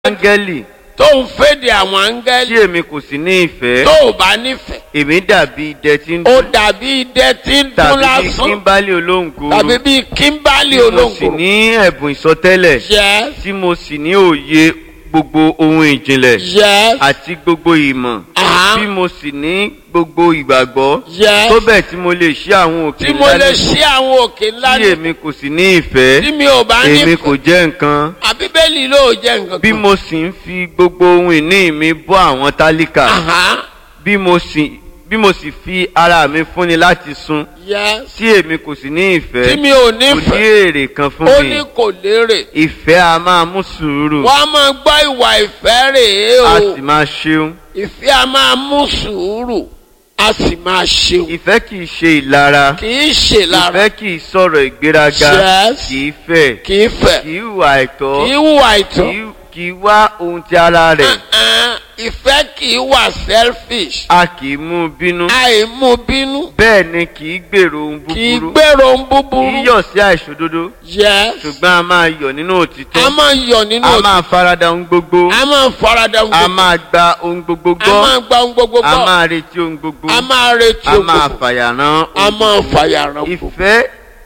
áńgẹ́lì tó ń fèdè àwọn áńgẹ́lì tí èmi kò sì ní ìfẹ́ tó ò bá nífẹ̀ẹ́ èmi dàbí idẹ tí ń ó dún dàbí idẹ tí ń dún tàbí bí lásán kíńbálì olóńgó tàbí bíi kíńbálì tí mo sì olóńgbò ní ẹ̀bùn ìsọtẹ́lẹ̀ yes tí mo sì ní òye gbogbo ohun ìjìnlẹ̀ yes àti gbogbo ìmọ̀ Aha. tí mo sì ní gbogbo ìgbàgbọ́ yes tó bẹ́ẹ̀ tí mo lè ṣí àwọn òkè tí mo ńlá lè ní- ṣí àwọn òkè ńlá tí ní èmi kò sì ní ìfẹ́ tí mi ò bá èmi kò nífẹ̀ẹ́ jẹ́ nǹkan àbíbélì ló jẹ́ nǹkan bí kan. mo sì ń fi gbogbo ohun ìní mi bọ́ àwọn tálíkà Aha. bí mo sì bí mo sì fi ara mi fúnni láti sun yes tí èmi kò sì ní ìfẹ́ tí mi ò kò ní nífẹ̀ẹ́ èrè kan fún ó mi ní kò lérè ìfẹ́ a máa mú sùúrù wọ́n á máa gbọ́ ìwà ìfẹ́ rèé a o sì máa ṣeun ìfẹ́ a máa mú sùúrù a sì máa ṣeun ìfẹ́ kì í ṣe ìlara kì í ṣe lára ìfẹ́ kì í sọ̀rọ̀ ìgbéraga Yes. kì í fẹ́ kì í fẹ́ kì í hùwà àìtọ́ kì í hùwà ìtọ́ kì í- kì í wá ohun ti ara rẹ̀ Uh-uh. ìfẹ́ kì í wà selfish a kì í mú bínú àìmú bínú bẹ́ẹ̀ ni kì í gbèrò ohun kì í búburú gbèrò ń kì í búburú yọ̀ sí àìṣòdodo yes ṣùgbọ́n a máa yọ̀ nínú òtítọ́ a máa yọ̀ nínú a òtítọ́ máa farada ohun gbogbo a máa farada ń a gbogbo máa gba ohun gbogbo a gbọ́ máa gba ohun gbogbo a gbọ́ máa retí ohun gbogbo a máa retí a ohun máa gbogbo fàyàrán a ohun máa gbogbo. fàyàrán gbogbo. ìfẹ́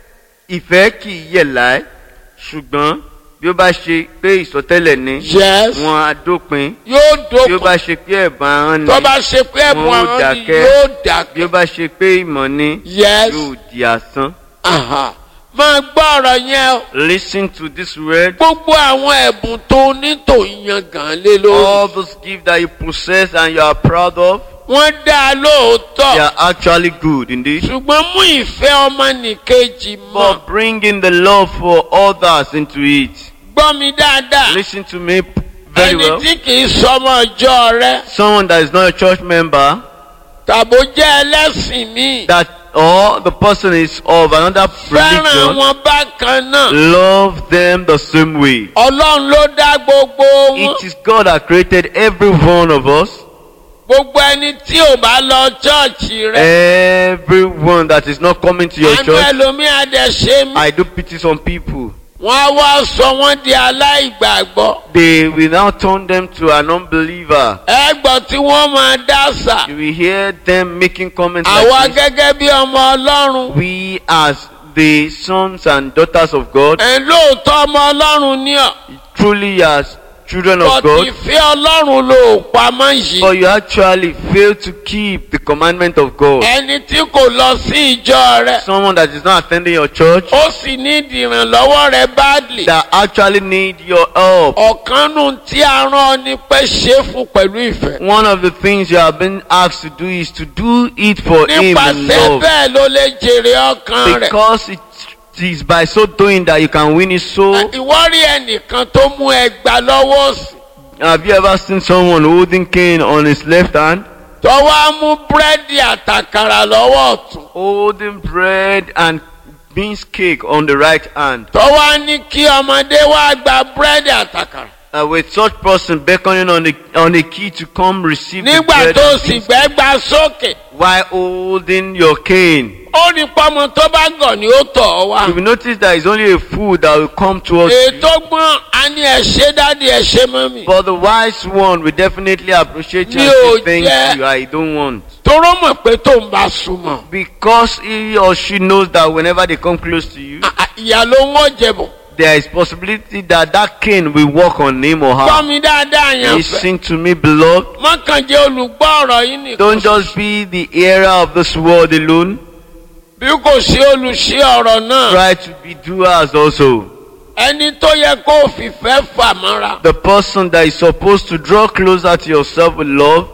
ìfẹ́ kì í yẹ̀ láé ṣùgbọ́n bí ó bá ṣe pé ìsọtẹ́lẹ̀ ni yes wọn á dópin yóò bí ó dókun bá ṣe pé ẹ̀bùn ahọ́n ni tó bá ṣe pé ẹ̀bùn wọn ó àwọn ni dákẹ́. yóò bí dákẹ́ ó bá ṣe pé ìmọ̀ ni yes yóò di asán. aha. máa gbọ́ ọ̀rọ̀ yẹn o listen to this word. gbogbo àwọn ẹ̀bùn tó ní tó yan gàn lé all lórí those gifts that you possess and you are proud of wọ́n dá a they lóòótọ́ are actually good indeed. ṣùgbọ́n mú ìfẹ́ ọmọnìkejì mọ́ but bringing the love for others into it. gbọ́ mi dáadáa listen to me p- very ẹni well. tí kì í sọmọ ọjọ́ rẹ someone that is not a church member tàbó jẹ́ ẹlẹ́sìn míì that or the person is of another fẹ́ràn religion wọn bákan náà love them the same way. ọlọ́run ló dá gbogbo wọn It is God that created every one of us. gbogbo ẹni tí ò bá lọ chọ́ọ̀chì rẹ Everyone that is not coming to your àánú church. ẹlòmíà dẹ̀ ṣe mí I do pity some people. wọ́n á wá sọ wọ́n di aláìgbàgbọ́ They will now turn them to an unbeliever. ẹgbọ́n tí wọ́n máa dá sà You will hear them making comments àwa like this. gẹ́gẹ́ bí ọmọ ọlọ́run We as the sons and daughters of God, ẹ̀ lóòótọ́ ọmọ ọlọ́run ní ọ̀ truly as children of but God, ìfẹ́ ọlọ́run ló pamọ́ yìí but you actually fail to keep the commandment of God. ẹni tí kò lọ sí ìjọ rẹ Someone that is not attending your church, ó sì ní ìdìrànlọ́wọ́ rẹ badly that actually need your help. ọ̀kan nù tí a rán ọ ní pé ṣe fún pẹ̀lú ìfẹ́ One of the things you have been asked to do is to do it for Him in nípasẹ̀ love. bẹ́ẹ̀ ló lè jèrè ọkàn rẹ̀ Because it is by so doing that you can win his soul. ìwọ rí ẹnìkan tó mú ẹgbà lọ́wọ́ òsì Have you ever seen someone holding cane on his left hand? tó wá mú búrẹ́dì àtàkàrà lọ́wọ́ ọ̀tún Holding bread and beans cake on the right hand. tó wá ní kí ọmọdé wá gba búrẹ́dì àtàkàrà Uh, with such person beckoning on the on a key to come receive the nígbà bread tó and sì beans gbẹ́gbà sókè while holding your cane. ó ní pọ́mọ tó bá gọ̀ ni ó tọ̀ ọ́ wá You will notice that it's only a fool that will come towards you. ètò gbọ́n a ní ẹ ṣe dádì ẹ ṣe mọ́mì But the wise one will definitely appreciate you Mi and ò say thank jẹ́- you. I don't want. toró mọ̀ pé tó ń bá súnmọ́ Because he or she knows that whenever they come close to you, à- à, ìyá ló ń wọ́n jẹ̀bọ̀ there is possibility that that cane will work on him or gbọ́ her. mi dáadáa yẹn fẹ́ Listen to me, beloved. mọ́kànjẹ́ olùgbọ́ ọ̀rọ̀ yìí nìkan Don't just be the hearer of this world alone. bí kò sí olùṣe ọ̀rọ̀ náà Try to be doers also. ẹni tó yẹ kó fìfẹ́ fà mọ́ra The person that is supposed to draw closer to yourself with love,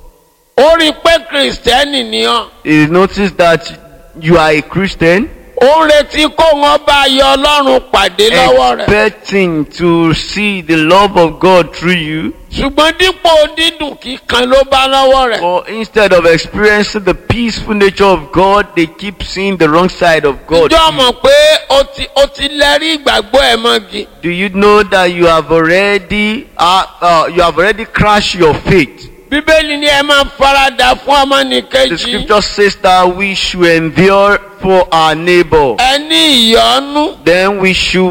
ó rí i pé kìrìsìtẹ́nì ni ọ́ is notice that you are a Christian, ó ń retí kó wọn bá yọ ọlọ́run pàdé lọ́wọ́ rẹ̀ expecting to see the love of God through you. ṣùgbọ́n dípò dídùn kíkan ló bá lọ́wọ́ rẹ̀ But instead of experiencing the peaceful nature of God, they keep seeing the wrong side of God. ìjọ mọ̀ pé ó ti ó ti lẹ́rí ìgbàgbọ́ ẹ̀ mọ́gi Do you know that you have already uh, uh, you have already crashed your faith? bíbélì ni ẹ máa farada fún The ọmọnìkejì scripture says that we should endure for our neighbor. ẹ ní ìyọ́nú Then we should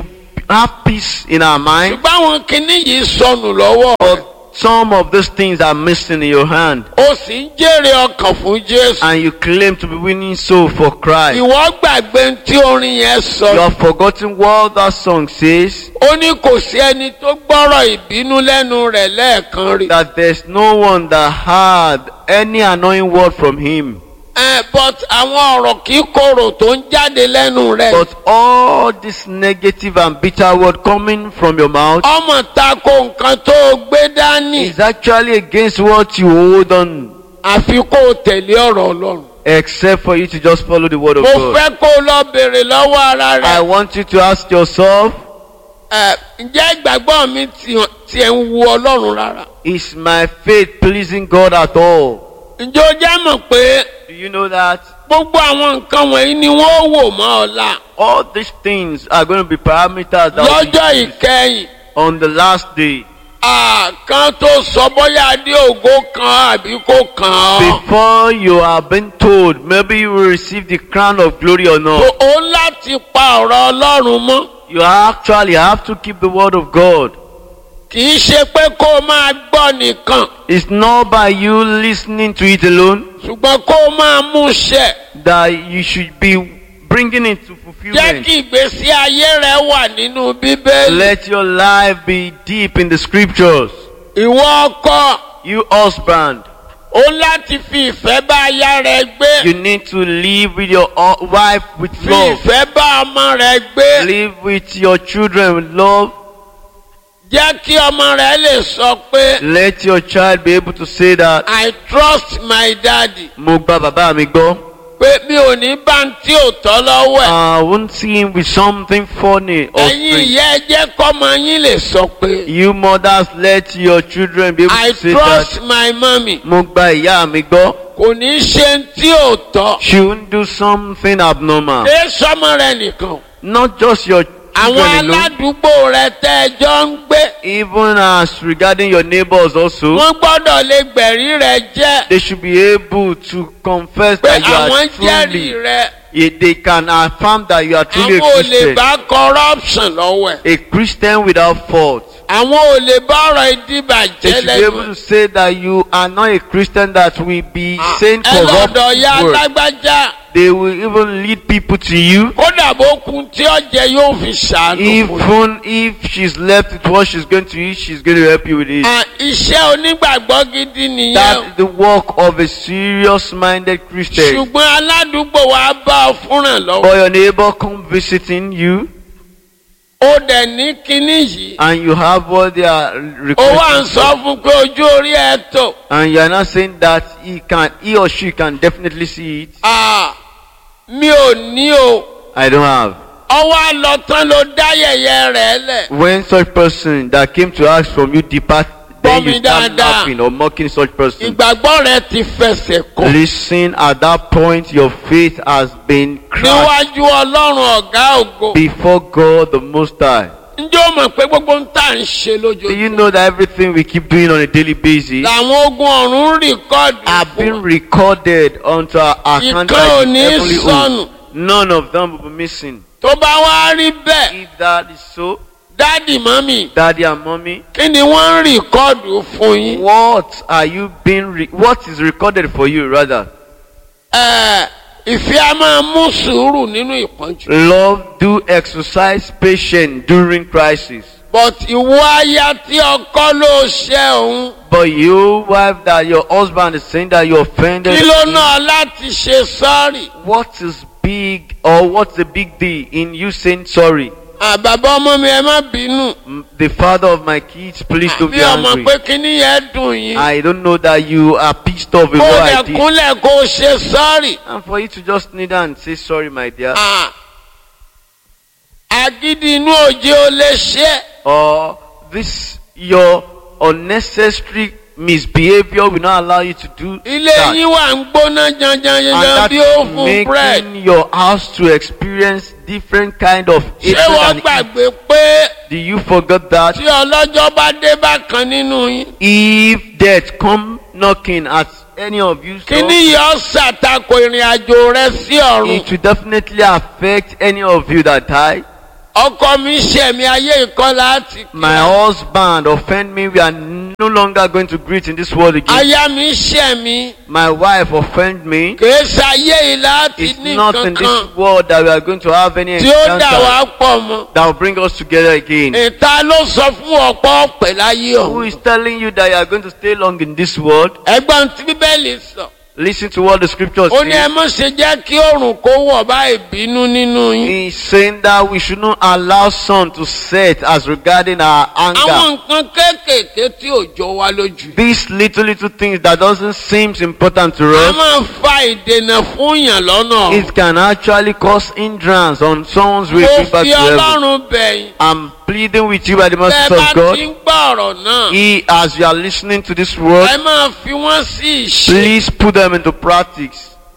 have peace in our mind, ṣùgbọ́n àwọn kinní yìí sọnù lọ́wọ́ rẹ̀. but some of those things are missing in your hand, ó sì ń jèrè ọkàn fún jésù. and you claim to be winning soul for Christ. ìwọ gbàgbé tí orin yẹn You sọ. have forgotten what that song says. ó ní kò sí ẹni tó gbọ́rọ̀ ìbínú lẹ́nu rẹ̀ lẹ́ẹ̀kan rí. that there's no one that had any annoying word from him. Eh, but àwọn ọ̀rọ̀ kì í korò tó ń jáde lẹ́nu rẹ̀. But all this negative and bitter word coming from your mouth ọmọ tako nǹkan tó o gbé dání. is actually against what you hold on, àfi kó o tẹ̀lé ọ̀rọ̀ ọlọ́run. except for you to just follow the word of mo God. fẹ́ kó o lọ béèrè lọ́wọ́ ara I rẹ̀. want you to ask yourself, Eh, ǹjẹ́ ìgbàgbọ́ mi ti- tiẹ̀ ń wu ọlọ́run rárá? is my faith pleasing God at all? ǹjẹ́ o jẹ́ mọ̀ pé Do you know that gbogbo àwọn nǹkan wọ̀nyí ni wọ́n wò mọ́ ọ̀la all these things are going to be parameters that will lọ́jọ́ be used ìkẹyìn? on the last day? kan tó sọ bóyá adé ògo kan àbí kò kàn ọ́. Before you are being told, maybe you will receive the crown of glory or not. o ó láti pa ọ̀rọ̀ ọlọ́run mọ́. You actually have to keep the word of God. kì í ṣe pé kó o máa gbọ́ nìkan It's not by you listening to it alone ṣùgbọ́n kó o máa mú ṣẹ. that you should be bringing it to jẹ́ fulfillment. kí ìgbésí ayé rẹ wà nínú bíbélì. Let your life be deep in the scriptures. ìwọ ọkọ You husband, ó láti fi ìfẹ́ bá aya rẹ gbé. you need to live with your hu- wife with fi love. ìfẹ́ bá ọmọ rẹ gbé. Live with your children with love. jẹ́ kí ọmọ rẹ lè sọ pé Let your child be able to say that, I trust my daddy. mo gba bàbá mi gbọ́. pé mi ò ní bá ń tí ò tọ́ lọ́wọ́ ẹ̀. I won't see him with something funny or ẹ̀yin strange. ìyá ẹ jẹ́ kọ́mọ yín lè sọ pé You mothers let your children be able I to say trust that my mommy. mo gba ìyá mi gbọ́. kò ní ṣe ń tí ò tọ́. She won't do something abnormal. ṣé sọmọ rẹ nìkan. Not just your àwọn children alone. aládùúgbò rẹ tẹ́ ẹ jọ ń gbé. Even as regarding your neighbors also, wọ́n gbọ́dọ̀ lè gbẹ̀rí rẹ jẹ́. they should be able to confess pé that you àwọn are jẹ́rìí truly. rẹ. Yeah, They can affirm that you are truly àwọn a ò lè Christian. bá corruption lọ́wọ́ ẹ̀. A Christian without fault. àwọn ò lè bá ọ̀rọ̀ They ìdíbàjẹ́ should be lẹ́nu able to say that you are not a Christian that will be saying ẹ corrupt lọ́dọ̀ ya words. lágbájá They will even lead people to you. kódà bó kun tí ọ̀jẹ̀ yóò fi ṣàánú fún yín. Even if she's left with what she's going to eat, she's going to help you with it. À, iṣẹ́ onígbàgbọ́ gidi nìyẹn That is the work of a serious-minded Christian. ṣùgbọ́n aládùúgbò wa bá ọ fúnràn lọ́wọ́ For your neighbor come visiting you, ó dẹ̀ ní kinní yìí and you have what they are ó wà ń requesting, sọ fún pé ojú orí ẹ tó and you are not saying that he can, he or she can definitely see it. À, mi ò ní o I don't have. ọwọ́ àlọ́ tán ló dá yẹ̀yẹ́ rẹ̀ lẹ̀ When such person that came to ask from you depart, then Gbọ́ mi you start dáadáa. laughing or mocking such person. ìgbàgbọ́ rẹ ti fẹsẹ̀ kọ́ Listen, at that point, your faith has been crushed níwájú ọlọ́run ọ̀gá ògo before God the Most High. ǹjẹ́ o mọ̀ pé gbogbo ń tà ń ṣe Do you lójoojúmọ́ know that everything we keep doing on a daily basis làwọn ogun ọ̀run ń rìkọ́ọ̀dù are fún being recorded onto our account Ìkan ò by the ní heavenly sọnù. host? None of them will be missing. tó bá wá rí bẹ́ẹ̀ If that is so, dádì mọ́mì daddy and mommy, kí ni wọ́n ń rìkọ́ọ̀dù fún yín. what are you being, re- what is recorded for you rather? Ẹ, ìfẹ́ a máa mú sùúrù nínú ìpọ́njú. Love, do exercise patience during crisis. but ìwọ aya tí ọkọ ló ṣe òun But you, wife, that your husband is saying that you offended kí ló him, náà láti ṣe sọ́ọ̀rì. what is big or what's the big deal in you saying sorry? àbàbá ọmọ mi ẹ má bínú. Mm, The father of my kids, please don't bí be ọmọ angry. pé kíní yẹn dùn yín. I don't know that you are pissed off with kó what lè I did. kúnlẹ̀ kó ṣe sọ́ọ̀rì. And for you to just kneel down and say sorry, my dear. Ah. agídí inú òjì ó lè ṣe. Or this, your unnecessary misbehavior will not allow you to do ilé that. yín wà ń gbóná And janjanjanjan that bí ó fún bread. making your house to experience different kind of ṣé hatred wọ́n and gbàgbé pé Do you forget that tí ọlọ́jọ́ bá dé bákan nínú yín. if death come knocking at any of you, so kíní yìí ó ṣàtakò ìrìn àjò rẹ sí ọ̀run. it will definitely affect any of you that die. ọkọ mi ṣẹ̀ mi ayé ìkọ́ láti My husband offend me. We are no longer going to greet in this world again. aya mi ṣẹ̀ mi My wife offend me. kìí ṣayé yìí láti It's ní not in kankan this world that we are going to have any tí ó dà wá encounter pọ̀ mọ́. that will bring us together again. ìta ló sọ fún ọ̀pọ̀ ọ̀pẹ̀ láyé Who ọ̀hún. is telling you that you are going to stay long in this world? ẹgbọ́n tí bíbélì sọ. Listen to what the scriptures ó ní ẹ say. mọ̀ ṣe jẹ́ kí oòrùn kó wọ̀ bá ìbínú nínú yín. He's saying that we should not allow sun to set as regarding our àwọn anger. nǹkan kéékèèké tí ò jọ wá lójú. These little little things that doesn't seem important to a us, máa fa ìdènà fún yàn lọ́nà. it can actually cause hindrance on someone's way mo to back fi to heaven. ọlọ́run bẹ̀yìn. I'm pleading with you by the bẹ́ẹ̀ mercy bá of God. ti ń gbọ́ ọ̀rọ̀ náà. He, as you are listening to this word, ẹ máa fi wọ́n sí ìṣe. please put them into practice.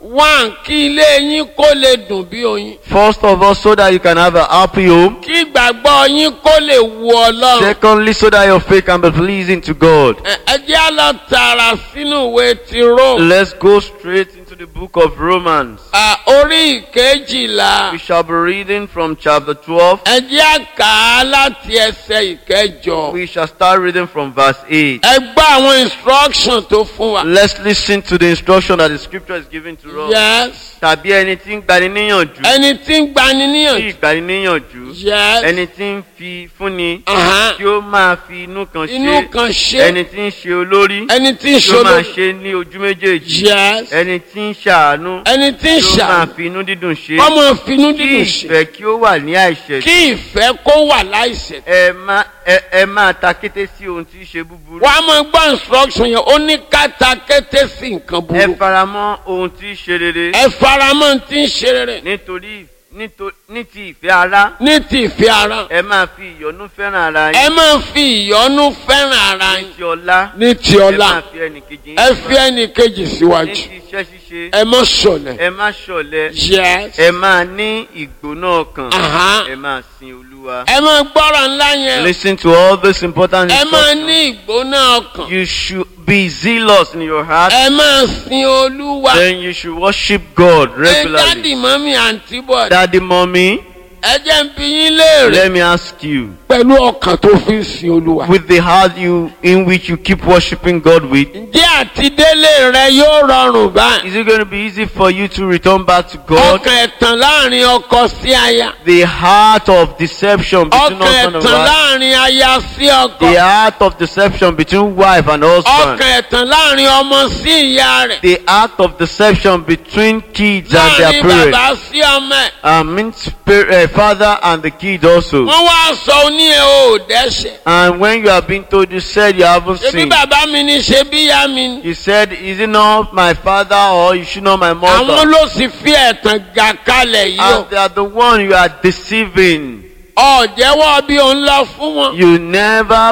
wá kí ilé yín kó lè dùn bí oyin. First of all, so that you can have a happy home. kí ìgbàgbọ́ yín kó lè wu ọlọ́run. Secondly, so that your faith can be pleasing to God. Ẹ ẹ jẹ́ á lọ tààrà sínú ìwé ti Rome. Let's go straight into the book of Romans. À, orí ìkejìlá. We shall be reading from chapter 12. ẹ jẹ́ á kà á láti ẹsẹ̀ ìkẹjọ. We shall start reading from verse 8. ẹ gbọ́ àwọn instruction tó fún wa. Let's listen to the instruction that the scripture is giving to us. yes. Tàbí ẹni tí ń gbani níyànjú. ẹni tí ń gbani Tí níyànjú. ìgbani níyànjú. yes. Ẹni tí ń fi fúnni. Aha. Tí ó máa fi inú kan inú ṣe. kan ṣe. Ẹni tí ń ṣe olórí. ẹni tí ń Tí ó máa ṣolórí. ṣe ní ojú méjèèjì. yes. Ẹni tí ń ṣàánú. ẹni tí ń Tí ó máa ṣà. fi inú dídùn ṣe. ọmọ finú Kí dídùn ṣe. ìfẹ́ kí ó wà ní àìṣẹ̀. kí ìfẹ́ kó wà láìṣẹ̀. Ẹ má ẹ ẹ máa ta kété sí ohun tí í ṣe búburú. wọ́n á máa gbọ́ instruction yẹn ó ní káta kété sí nǹkan Ẹ burú. faramọ́ ohun tí í ṣe rere. ẹ faramọ́ tí ń ṣe rere. Nítorí nítorí ní ti ìfẹ́ ara. ní ti ìfẹ́ ara. Ẹ máa fi ìyọ́nú fẹ́ràn ara ẹ yín. máa fi ìyọ́nú fẹ́ràn ara Ní yín. ti ọlá. ní ti Ẹ ọlá máa fi ẹnìkejì yín ẹ fi síwájú. ẹnì kejì Ní síwájú. ti iṣẹ́ ṣíṣe. ẹ má ṣọ̀lẹ̀. Ẹ má ṣọ̀lẹ. yes. Ẹ máa ní ìgbóná ọkàn. Aha. Ẹ máa sin Olúwa. ẹ máa gbọ́rọ̀ ńlá yẹn. Listen to all this important ẹ máa instructions. ní ìgbóná ọkàn. You should be zealous in your heart. ẹ máa sin olúwa. Then you should worship God ẹ regularly. dáàdì mọ́mí àǹtí bọ̀. Daddy, mommy, ẹ jẹ́ ń bi yín léèrè. let me ask you. pẹ̀lú ọkàn tó fi ń sin olúwa. With the heart you in which you keep worshiping God with, ǹjẹ́ àtidélé rẹ yóò rọrùn báyìí. is it going to be easy for you to return back to God? ọkàn ẹ̀tàn láàrin ọkọ sí aya. The heart of deception between ọkàn husband and ẹ̀tàn wife. láàrin aya sí ọkọ. The heart of deception between wife and husband. ọkàn ẹ̀tàn láàrin ọmọ sí ìyá rẹ̀. The act of deception between kids and their láàrin parents. bàbá sí ọmọ ẹ̀. Uh, means par- uh, father and the kid also. wọ́n wá sọ ní ẹ ò dẹ́ṣẹ̀. And when you are being told, you said you haven't ṣebí sinned. bàbá mi ni ṣebí ìyá mi ni. You said, is it not my father or is she not my àwọn mother? ló sì fi ẹ̀tàn gà kalẹ̀ yìí o. And they are the one you are deceiving. ọ̀jẹ̀wọ́ bí òun lọ fún wọn. You never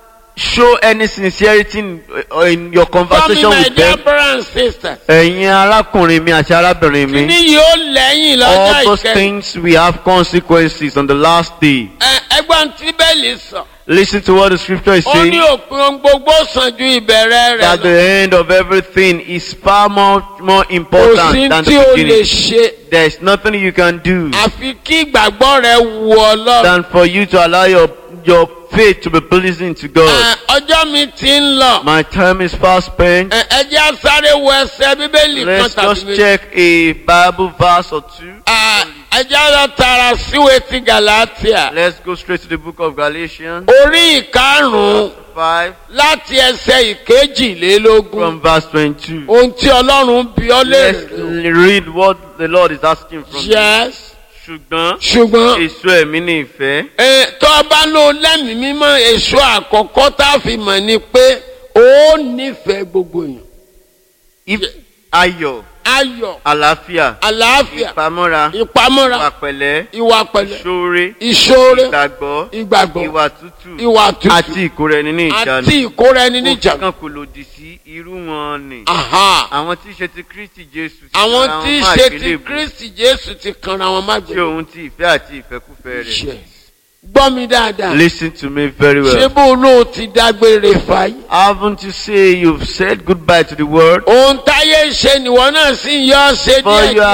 show any sincerity in, uh, in your Tell me conversation my with dear them. brothers and sisters. Ẹ̀yin arákùnrin mi àti arábìnrin mi. Kíní yóò lẹ́yìn lọ́jọ́ All those ìkẹyìn. things we have consequences on the last day. Ẹ- Ẹgbọ́n tí bẹ́ẹ̀lì sọ. Listen to what the scripture is Ó ní saying. òpin ohun gbogbo sàn ju ìbẹ̀rẹ̀ rẹ̀ That the lọ. end of everything is far more, more Kò sí important than tí the o lè beginning. ṣe. There is nothing you can do Àfi kí ìgbàgbọ́ rẹ wu Ọlọ́run. than for you to allow your, your faith to be pleasing to God. Ẹ, Ọjọ́ mi ti ń lọ. My time is fast spent. Ẹ ẹ jẹ́ á sáré wo ẹsẹ̀ Bíbélì kan Let's tàbí just méjì. check a Bible verse or two. Ẹ ẹ jẹ́ á lọ tààrà síwèé ti Gàlátíà. Let's go straight to the book of Galatians Orí ìkarùn-ún 5 láti ẹsẹ̀ ìkejìlélógún. from verse 22. Ohun tí Ọlọ́run bí ọ Let's léèrè. read what the Lord is asking from you. Yes. Ṣùgbọ́n Ṣùgbọ́n èso ẹ̀mí ní ìfẹ́, ẹ, tó o bá lò lẹ́mìí mímọ́ èso àkọ́kọ́ tá a fi mọ̀ ni pé ó nífẹ̀ẹ́ gbogbo èèyàn. if- ayọ̀, Ayọ̀, àlàáfíà, àlàáfíà, ìpamọ́ra, ìpamọ́ra, ìwà pẹ̀lẹ́, ìwà pẹ̀lẹ́, ìṣoore, ìṣoore, ìgbàgbọ́, ìgbàgbọ́, ìwà tútù, ìwà tútù àti ìkóra ẹni ní ìjánu. àti ìkóra ẹni Òfin níjànú. kan kò lòdì sí irú wọn ni. Aha. Àwọn tí í ṣe ti Kristi Jésù ti Àwọn ara wọn tí í mọ́ ṣe ti àgbélébùú, Kristi Jésù ti kanra wọn má tí gbé. òun ti ìfẹ́ àti ìfẹ́kúfẹ́ rẹ̀. Yes. Gbọ́ mi dáadáa. Listen to me very Ṣé well. bó ló ti dágbére fàyè? Haven't you say you've said goodbye to the world? Ohun táyé ṣe nìwọ náà sì ń yọ ṣe For you are díẹ̀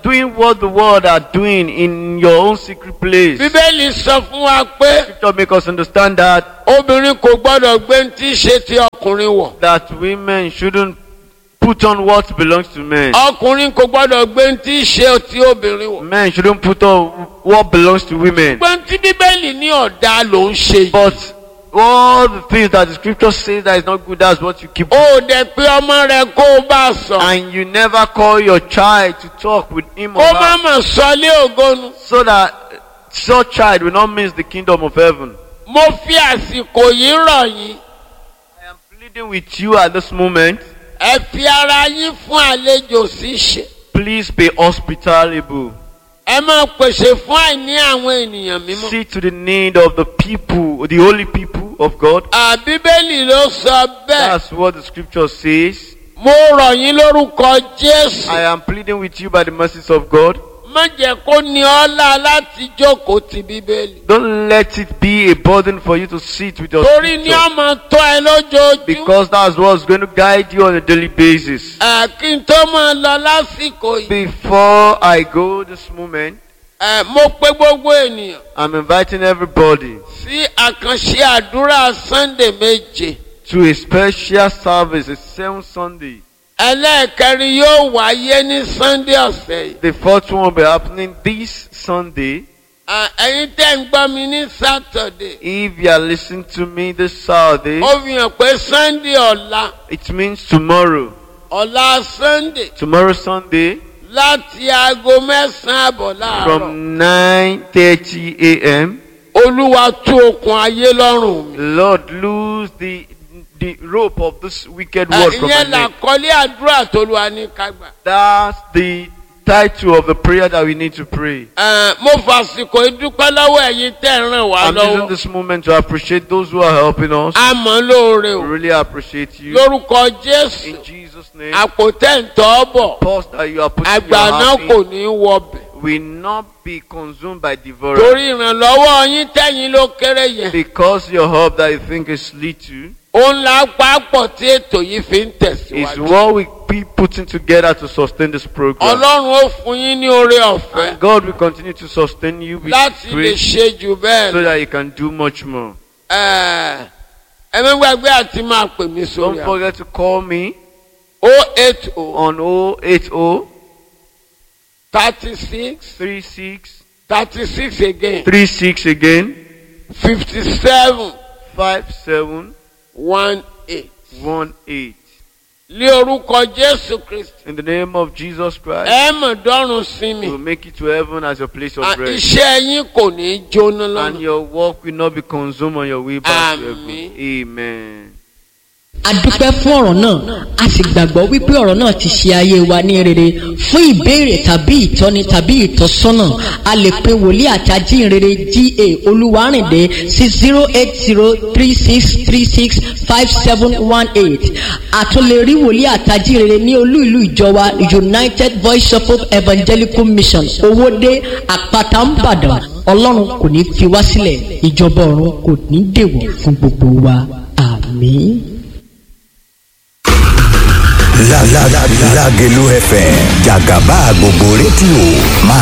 doing what the world are doing in your own secret place. bíbélì sọ fún wa pé Scripture make us understand that obìnrin kò gbọ́dọ̀ gbé ní tí í ṣe ti ọkùnrin wọ̀ that women shouldn't put on what belongs to men. ọkùnrin kò gbọ́dọ̀ gbé ní tí í ṣe ti obìnrin wọ̀. Men shouldn't put on what belongs to women. gbọ́n tí bíbélì ní ọ̀dà ló ń ṣe yìí. But all the things that the scripture says that is not good, that's what you keep. ó dẹ̀ pé ọmọ rẹ kó o bá sọ. And you never call your child to talk with him kó má about, mà sọ lé ògonu. so that such child will not miss the kingdom of heaven. mo fi àsìkò yìí rọ̀ yín. I am pleading with you at this moment. ẹ fi ara yín fún àlejò ṣíṣe. Please be hospitable. ẹ máa pèsè fún àìní àwọn ènìyàn mímọ́. See to the need of the people, the holy people of God. àbíbélì ló sọ bẹ́ẹ̀. That's what the scripture says. mo rọ̀ yín lórúkọ jésù. I am pleading with you by the mercies of God. má jẹ́ kó ní ọ́lá láti jókòó ti bíbélì. Don't let it be a burden for you to sit with your torí ní scripture. ọmọ tó ẹ lójoojúmọ́. Because that's what's going to guide you on a daily basis. Ẹ, kí n tó máa lọ lásìkò yìí. Before I go this moment, ẹ, mo pe gbogbo ènìyàn I'm inviting everybody sí àkànṣe àdúrà sunday méje. to a special service, a seventh Sunday. ẹlẹ́ẹ̀kẹrin yóò wáyé ní sunday ọ̀sẹ̀ yìí. The fourth one will be happening this Sunday. Ẹ, ẹ̀yin tẹ́ ń gbọ́ mi ní saturday. If you are listening to me this Saturday, ó fi hàn pé sunday ọ̀la it means tomorrow. ọ̀la sunday Tomorrow Sunday láti aago mẹ́sàn-án àbọ̀ láàárọ̀. from 9:30 a.m. olúwa tú okùn ayé lọ́rùn mi. Lord, lose the the rope of this wicked world from my ìyẹn neck. làkọlé àdúrà tó lu aníkagbà. That's the title of the prayer that we need to pray. Ẹ, mo fàsìkò ìdúpẹ́ lọ́wọ́ ẹ̀yin tẹ́ ń ràn wá I'm using lọ́wọ́. this moment to appreciate those who are helping us. a mọ̀ lóore We o. really appreciate you. lórúkọ jésù In Jesus' name, àpótẹ́ ń tọ́ bọ̀ pause that you are putting your àgbà náà heart kò in ní í wọbẹ̀. will not be consumed by devourer. torí ìrànlọ́wọ́ yín tẹ̀yìn ló kéré yẹn. Because your help that you think is little òun là á pàápọ̀ tí ètò yìí fi ń is tẹ̀síwájú. what we be putting together to sustain this program. ọlọ́run ó fún yín ní oore ọ̀fẹ́ And God will continue to sustain you with láti lè grace ṣe jù bẹ́ẹ̀ so lọ. that you can do much more. Ẹ ẹ má gbàgbé àti máa pè mí sórí Don't àwọn. forget to call me o eight o on 080 thirty six 36 thirty six again 36 again fifty seven 57 one eight. 18. lé orúkọ jésù kristi In the name of Jesus Christ, ẹ mọ̀ dọ́run sí mi we'll make it to heaven as your place of À, rest. iṣẹ́ yín kò ní í jóná And lọ́nà. your work will not be consumed on your way back to Àmín. heaven. Amen. a dúpẹ́ fún ọ̀rọ̀ náà a sì gbàgbọ́ wípé ọ̀rọ̀ náà ti ṣe ayé wa ní rere fún ìbéèrè tàbí ìtọ́ni tàbí ìtọ́sọ́nà a lè pe wòlíì àti ajínrere ga olúwarìndé sí zero eight zero three six three six five seven one eight a tún lè rí wòlíì àti ajínrere ní olú ìlú ìjọ wa united voice of hope evangelical mission owóde àpáta ńbàdàn ọlọ́run kò ní fi wá sílẹ̀ ìjọba ọ̀run kò ní dèwọ̀ fún gbogbo wa àmín. La la la Lágelú FM jàgàbá gbogbo rédíò máa